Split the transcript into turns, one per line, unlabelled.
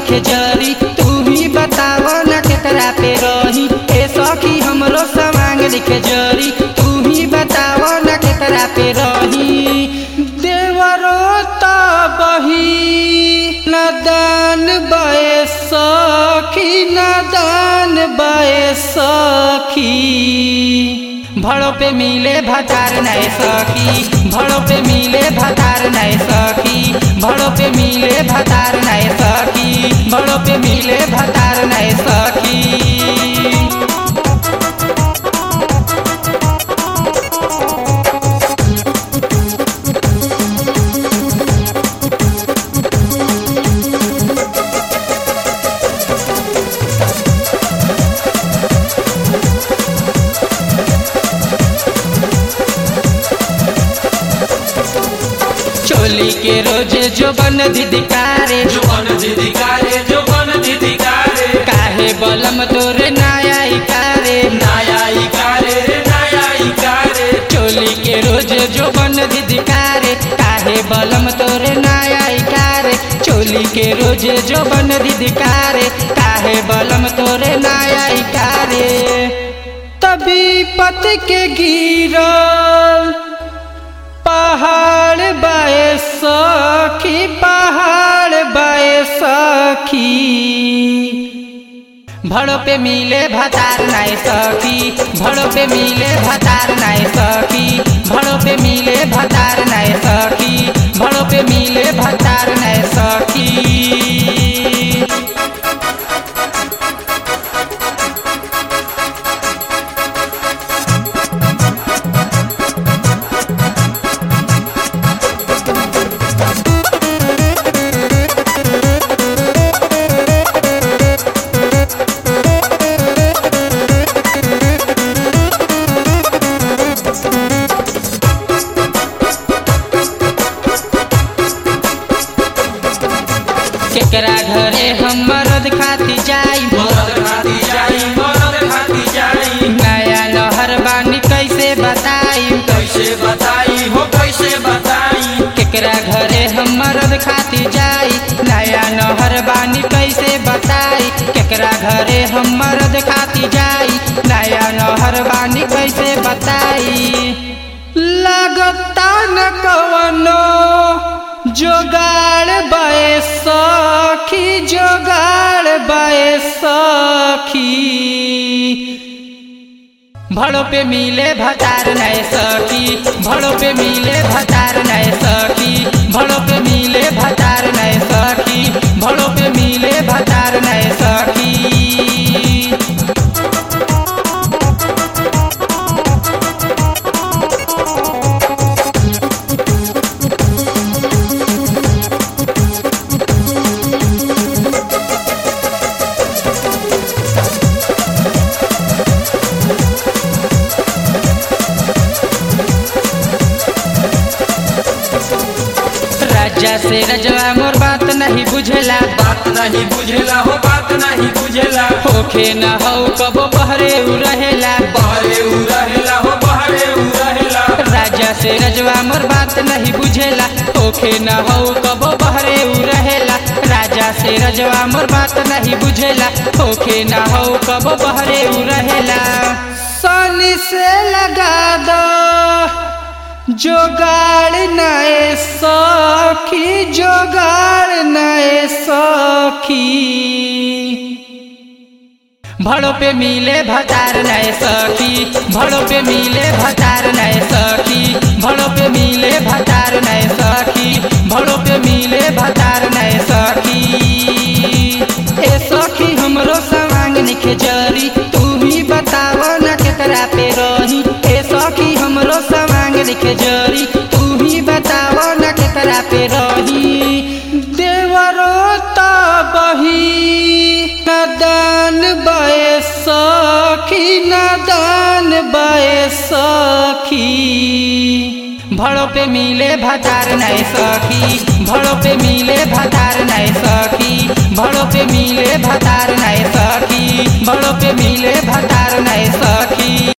लिखे जरी तू ही बताव न केकरा पे रही ए सखी हमरो सवांग लिखे जरी तू ही बताव न केकरा पे रही देवरो त बही नदान बए सखी नदान बए सखी भड़ो पे मिले भतार नए सखी भड़ो पे मिले भतार नए सखी भड़ो पे मिले भतार नए सखी भड़ो पे मिले भतार नए सखी चोली के रोज जो बन दिदिकारे
जुबन दिदिकारे जुबन दिदिकारे
काहे बलम तोरे नाया इकारे
नया इकारे रे नया इकारे
चोली के रोज जो बन दिदिकारे काहे बलम तोरे नाया इकारे चोली के रोज जो बन दिदिकारे काहे बलम तोरे नाया इकारे तभी पत के गिरल पहाड़ बाए सखी पहाड़ बाए सखी भड़ो पे मिले भतार नाय सखी भड़ो पे मिले भतार नाय सखी भड़ो पे मिले भतार नाय सखी भड़ो पे मिले भतार नाय सखी केकरा घरे हम मरद खाती जाई
मरद खाती जाई मरद खाती जाई
नया लहर बानी कैसे बताई
कैसे बताई हो कैसे बताई
केकरा घरे हम मरद खाती जाई नया नहर बानी कैसे बताई केकरा घरे हम मरद खाती जाई नया नहर बानी कैसे बताई लगता न कवनो जोगाड़ बए सखी जोगाड़ बए सखी भड़ो पे मिले भतार नए सखी भड़ो पे मिले भतार नए सखी भड़ो पे मिले भतार नए सखी भड़ो पे मिले भतार नए सखी राजा से रजवा मोर बात नहीं बुझेला
बात नहीं बुझेला हो बात नहीं बुझेला
होखे न हो कबो बहरे उ रहेला
बहरे उ रहेला हो बहरे उ रहेला
राजा से रजवा मोर बात नहीं बुझेला होखे न हो कबो बहरे उ रहेला राजा से रजवा मोर बात नहीं बुझेला होखे न हो कबो बहरे उ रहेला सनी से लगा दो जोगाड़ नए सखी जोगाड़ नए सखी भड़ो पे मिले भतार नए सखी भड़ो पे मिले भतार नए सखी भड़ो पे मिले भतार नए सखी भड़ो पे मिले भतार नए सखी ए सखी हमरो सवांग निखे जरी तू ही बताव न केकरा पे रही ए सखी हमरो सवांग निखे जरी तू ही बताव न केकरा पे रही देवरो त बही नदान बए सखी नदान बए सखी भड़ो पे मिले भतार नए सखी भड़ो पे मिले भतार नए सखी भड़ो पे मिले भतार नए सखी भड़ो पे मिले भतार नए सखी